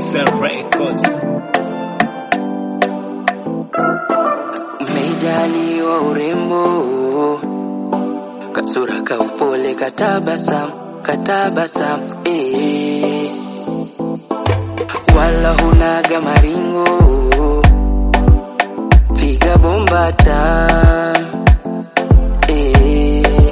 XL Records. Umejaliwa urembo, kasura ka upole, katabasam, katabasam, eh. Wala hunaga maringo, piga bombata, eh.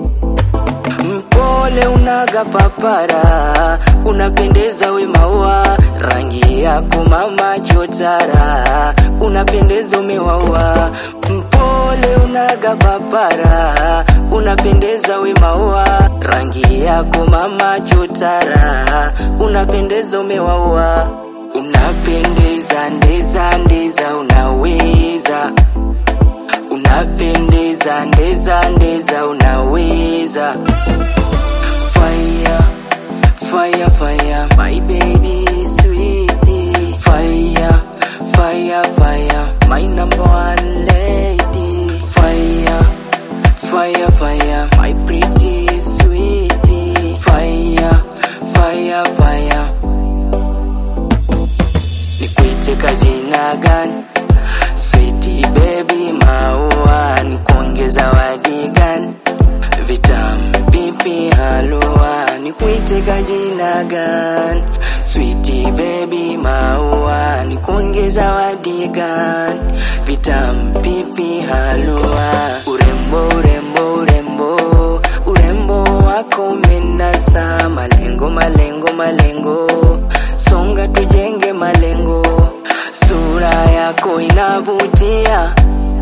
Mpole unaga papara, unapendeza we maua, rangi yako mama chotara, unapendeza umewaua. Mpole unaga papara, unapendeza we maua, rangi yako mama chotara, unapendeza umewaua. Unapendeza ndeza ndeza, unaweza unapendeza ndeza ndeza, unaweza fire fire fire my baby sweetie fire fire fire my number one lady fire fire fire my pretty sweetie fire fire fire nikuite kajina gani sweetie baby maua nikuongeza wadi gani vitamu pipi halua nikuite kajina gani sweetie baby maua nikuongeza wadi gani vitamu pipi halua urembo urembo urembo urembo wako umenasa malengo malengo malengo songa tujenge malengo sura yako inavutia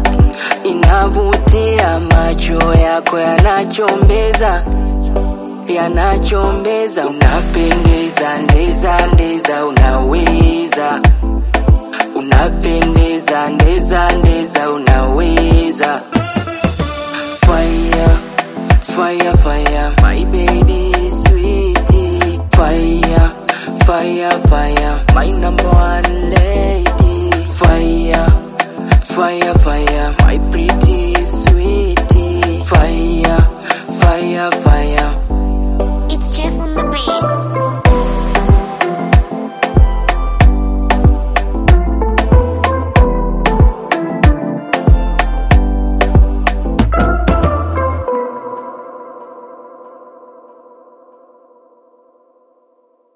inavutia macho yako yanachombeza yanachombeza unapendeza ndeza ndeza unaweza unapendeza ndeza ndeza unaweza fire fire fire my baby sweetie fire fire fire my number one lady